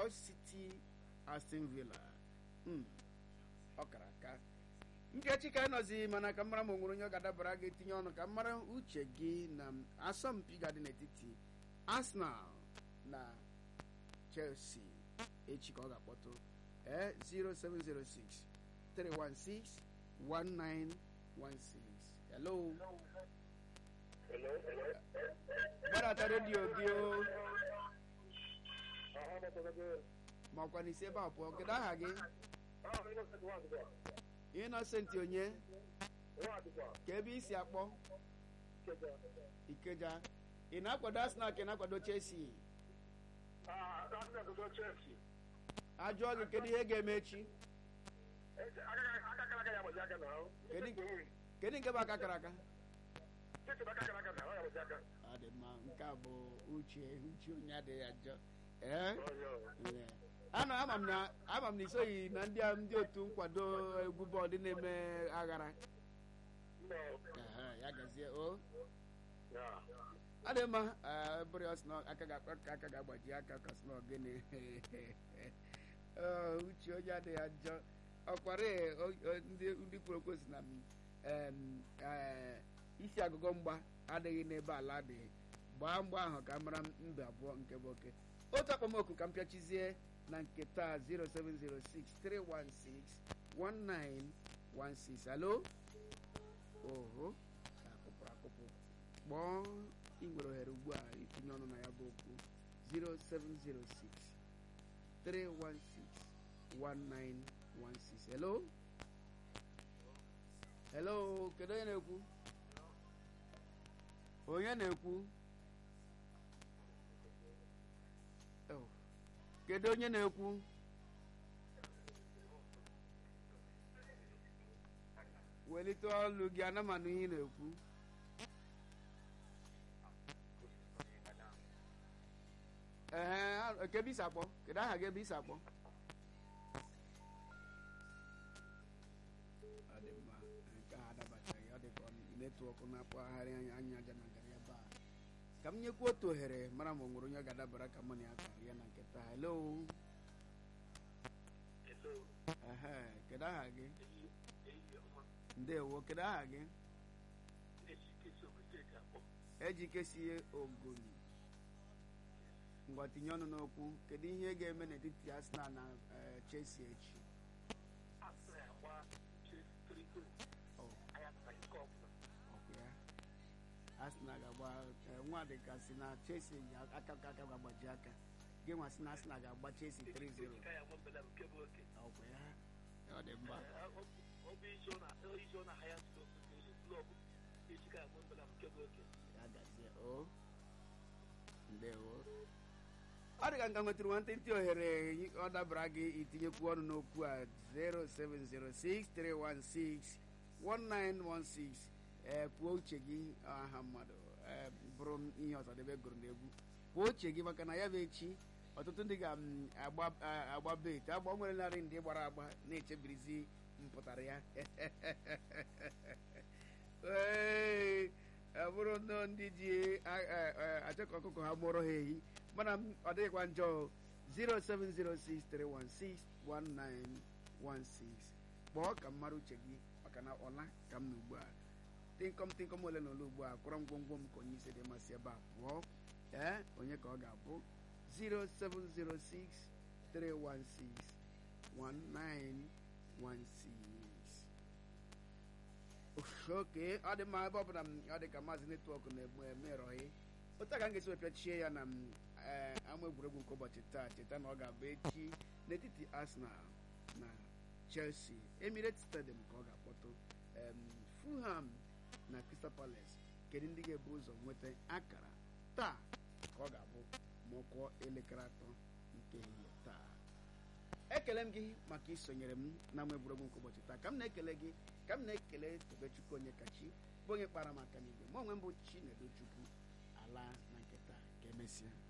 Hull City Aston Villa Mm, ọ kara aka nkechi ka nọzi mana ka mara ma onwere onye ọ ga-adabara ga-etinye ọnụ ka mara uche gị na asọmpi ga-adị n'etiti Arsenal na Chelsea echi ka ọ ga-akpọtụ ee 0706 316 1916 hello gbadata redio gị o makwa n'isi ebe a pụọ kedu aha gị Innocent onye ka ebe isi akpọ Ikeja ị na-akwado Arsenal ka ị na-akwado Chelsea ajụọ gị kedu ihe ga-eme echi kedu nke bụ aka kara aka ọ dị mma nke a bụ uche uche onye adịghị ajọ ee ana ama m na ama m na isoghị na ndị ndị otu nkwado egwu bọọlụ na-eme aghara Ehe, ya gazie o ọ dị mma bụrụ ya sno aka ga-akpa ka aka ga-agbaji aka ka sno gịnị Ee, uche onye adịghị ajọ ọkwara ndị kwuru okwu si na m, em, ee, isi agụgọ mgba adịghị n'ebe ala dị gbaa mgba ahụ ka mara mba abụọ nke bụ oke otu akpọmoku ka m pịachizie na nke taa 0706 316 1916 alo oho ka akụpụrụ akụpụ kpọọ ị nwere ohere ugbu a itinye ọnụ na ya bụ okwu 0706 316 1916 hello hello kedu onye na-ekwu onye na-ekwu Oh. kedu onye na-ekwu welite olu gị ana m anụ ihe ị na-ekwu ee ke ebe isi akpọ kedu aha gị ebe isi akpọ ọ dị mma nke a adabachaghị ọ dị ka netwọk na-akpagharị anya anya aja na ngara ebe a ka m nyekwu otu ohere mara ma o nwere onye ọ ga-adabara ka mụ na ya kara ya na nketa hello ehe kedu aha gị ndewo kedu aha gị ejikesie ogoni ngwa tinye ọnụ n'okwu kedu ihe ga-eme n'etiti Arsenal na eh, Chelsea echi Oh, ọkụ ya Arsenal ga-agba eh, nwa dịka si na Chelsea ji aka ka aka ga-agbaji aka gị nwa si na Arsenal ga-agba Chelsea 3-0 ọkụ ya ọ dị mma ya gazie o ndewo ọ dị ka nka nwetara nwantịntị ohere ọ dabara gị itinyekwu ọnụ n'okwu a 07063161916 ee kwuo uche gị aha mmadụ ee bụrụ ihe ọzọdebe gụrụ n'egwu kwuo uche gị maka na ya bụ echi ọtụtụ ndị ga-agba bet agba nwere narị ndị gbara agba na-echebirizi mpụtara ya ee ọ bụrụ nnọọ ndị ji achọ ka ọkụkọ ha mụrụ ha ehi mana ọ dịghịkwa njọ 07063161916 kpọọ ka mara uche gị maka na ọla ka m na ugbu a tịnkọm tịnkọm ole na ole ugbu a kwọrọ ngwongwo m ka onye isi dị masị ebe a pụọ ee onye ka ọ ga-abụ 07063161916 oke ọ dị mma ebe ọ bụla ọ dị ka maazị netwọk na-egbu emerọghị otu a ka m ga-esi wepịachie ya na ama egwuregwu nke ụbọchị taa cheta na ọ ga-abụ echi n'etiti Arsenal na Chelsea Emirates Stadium ka ọ ga-akpọtụ Fulham na Crystal Palace kedu ndị ga-ebu ụzọ nweta akara taa ka ọ ga-abụ ma ọ kụọ elekere atọ nke ehihie taa ekele m gị maka isonyere m na ama egwuregwu nke ụbọchị taa ka m na-ekele gị ka m na-ekele Tobechukwu onye kachi bụ onye kpara m aka n'igwe ma onwe m bụ Chinedu Chukwu ala na nke taa ka emesịa